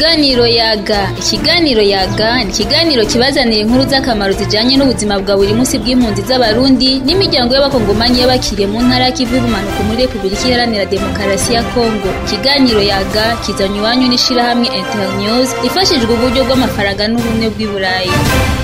Ikiganiro yaga ikiganiro yaga ni ikiganiro kibazanira inkuru z'akamaro zijanye n'ubuzima bwa buri munsi bw'impunzi z'abarundi n'imiryango y'abakongomani y'abakiriye mu ntara y'ikivu y'ubumanuko muri repubulika iharanira demokarasi ya kongo ikiganiro yaga kizanye iwanyu n'ishirahamwe internews ifashijwe uburyo bw'amafaranga n'ubumwe bw'i burayi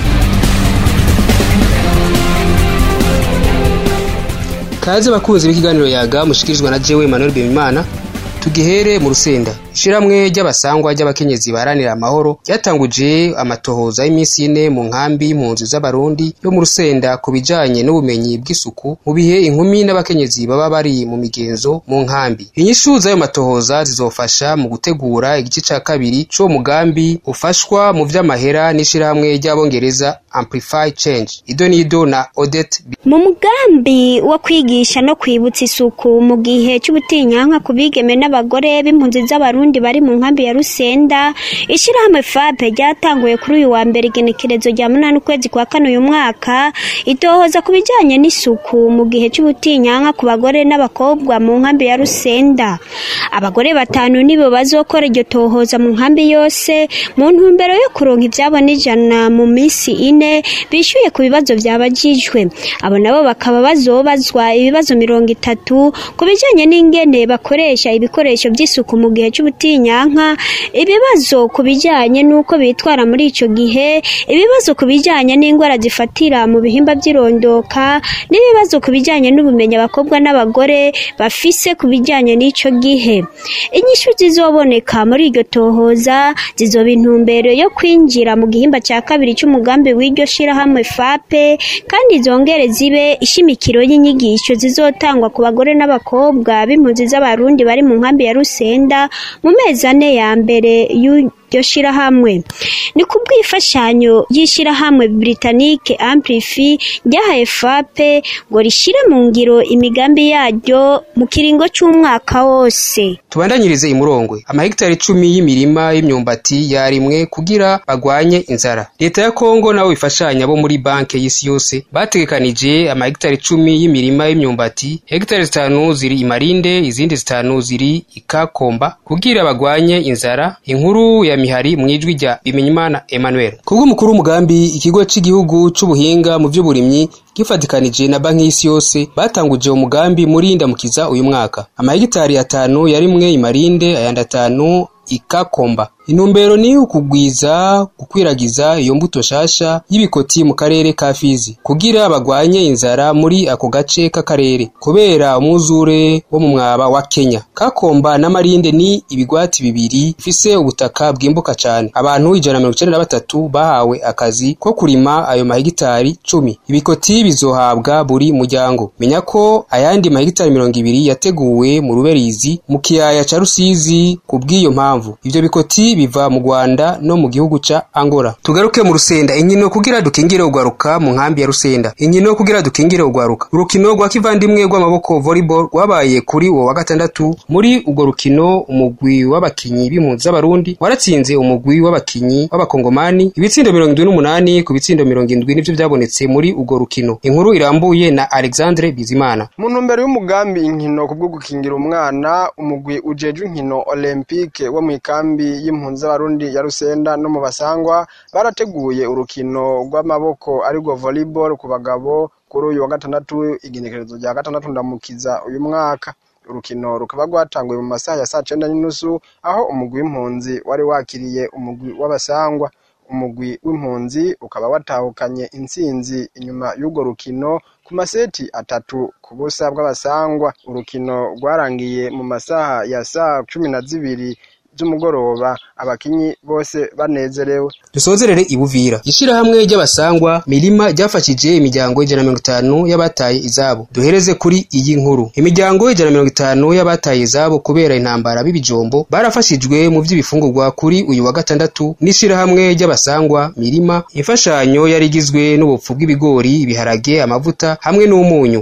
kaze bakunzi b'ikiganiro yaga mushikirizwa na jewe Emmanuel Bimimana tugihere mu rusenda ishiramwe ry'abasangwa ry'abakenyezi baharanira amahoro ryatanguje amatohoza y'iminsi ine mu nkambi y'impunzi z'abarundi yo mu rusenda ku bijanye n'ubumenyi bw'isuku mu bihe inkumi n'abakenyezi baba bari mu migenzo mu nkambi inyishu z'ayo matohoza zizofasha mu gutegura igice ca kabiri c'uwo mugambi ufashwa mu vy'amahera n'ishirahamwe ry'abongereza Amplify Change ido nido na Odette mu mugambi wo kwigisha no kwibutsa isuku mu gihe c'ubutinyanka ku bigeme n'abagore b'impunzi z'abarundi bari mu nkambi ya Rusenda ishirahamwe FAPE ryatanguye kuri uyu wa mbere igenekerezo rya munani ukwezi kwa kane uyu mwaka itohoza ku bijanye n'isuku mu gihe c'ubutinyanka ku bagore n'abakobwa mu nkambi ya Rusenda abagore batanu nibo bazokora iryo tohoza mu nkambi yose mu ntumbero yo kuronka ivyabo n'ijana mu misi ine bishyuye ku bibazo byabajijwe abo nabo bakaba bazobazwa ibibazo mirongo itatu ku bijyanye n'ingene bakoresha ibikoresho by'isuku mu gihe cy'ubutinyanka ibibazo ku bijyanye n'uko bitwara muri icyo gihe ibibazo ku bijyanye n'indwara zifatira mu bihimba by'irondoka n'ibibazo ku bijyanye n'ubumenyi abakobwa n'abagore bafise ku bijyanye n'icyo gihe inyishu zizoboneka muri iryo tohoza zizoba intumbero yo kwinjira mu gihimba cya kabiri cy'umugambi w'iryo shirahamwe FAPE kandi zongere zibe ishimikiro y'inyigisho zizotangwa ku bagore n'abakobwa b'impunzi z'abarundi bari mu nkambi ya Rusenda mu mezi ane ya mbere y'iryo shirahamwe ni ku bw'imfashanyo y'ishirahamwe Britannique Amplify ryahaye FAPE ngo rishire mu ngiro imigambi yaryo mu kiringo c'umwaka wose tubandanyirize imurongwe amahegitari icumi y'imirima y'imyumbati yarimwe kugira bagwanye inzara leta ya kongo nabo bifashanya bo muri banke y'isi yose bategekanije amahegitari icumi y'imirima y'imyumbati hegitari zitanu ziri imarinde izindi zitanu ziri ikakomba kugira bagwanye inzara inkuru ya mihari mu ijwi rya bimenyimana emmanuel kubw'umukuru w'umugambi ikigo cy'igihugu c'ubuhinga mu vy'uburimyi gifatikanije na banki y'isi yose batanguje umugambi muri ndamukiza uyu mwaka amahegitari atanu yarimwe imarinde ayandi atanu ikakomba intumbero ni ukugwiza gukwiragiza iyo mbuto shasha y'ibikoti mu karere ka Fizi kugira bagwanye inzara muri ako gace k'akarere kubera umwuzure wo mu mwaba wa Kenya kakomba n'amarinde ni ibigwati bibiri bifise ubutaka bwimbuka cane abantu ijana na mirongo icenda na batatu bahawe akazi ko kurima ayo mahegitari cumi ibikoti bizohabwa buri muryango menya ko ayandi mahegitari mirongo ibiri yateguwe mu ruberizi mu kiyaya ca Rusizi kubw'iyo mpamvu ivyo bikoti biva mu Rwanda no mu gihugu ca Angola tugaruke mu Rusenda inkino kugira dukingire ugwaruka mu nkambi ya Rusenda inkino kugira dukingire ugwaruka urukino rwa kivandimwe rw'amaboko volleyball rwabaye kuri uwo wa gatandatu muri urwo rukino umugwi w'abakinyi b'impunzi z'abarundi waratsinze umugwi w'abakinyi w'abakongomani ibitsindo mirongo indwi n'umunani ku bitsindo mirongo indwi nivyo vyabonetse muri urwo rukino inkuru irambuye na Alexandre Bizimana mu ntumbero y'umugambi inkino kubwo gukingira umwana umugwi ujejwe inkino olympique wo mu ikambi y'impunzi z'abarundi ya Rusenda no mu basangwa barateguye urukino rw'amaboko arirwo volleyball ku bagabo kuri uyu wa gatandatu igenekerezo rya gatandatu ndamukiza uyu mwaka urukino rukaba rwatanguye mu masaha ya saa cenda n'inusu aho umugwi w'impunzi wari wakiriye umugwi w'abasangwa umugwi w'impunzi ukaba watahukanye intsinzi inyuma y'urwo rukino ku maseti atatu ku busa bw'abasangwa urukino rwarangiye mu masaha ya saa cumi na zibiri z'umugoroba abakinyi bose banezerewe dusozerere ibuvira ishirahamwe ry'abasangwa mirima ryafashije imiryango ijana na mirongo itanu y'abataye izabo duhereze kuri iyi nkuru imiryango ijana na mirongo itanu y'abataye izabo kubera intambara b'ibijombo barafashijwe mu vy'ibifungurwa kuri uyu wa gatandatu n'ishirahamwe ry'abasangwa mirima imfashanyo yari igizwe n'ubupfu bw'ibigori ibiharage amavuta hamwe n'umunyu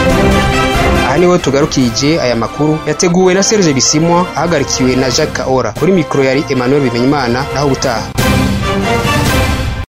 aha niho tugarukije aya makuru yateguwe na Serge Bisimwa ahagarikiwe na Jacques Kaora kuri mikoro yari Emmanuel Bimenyimana naho gutaha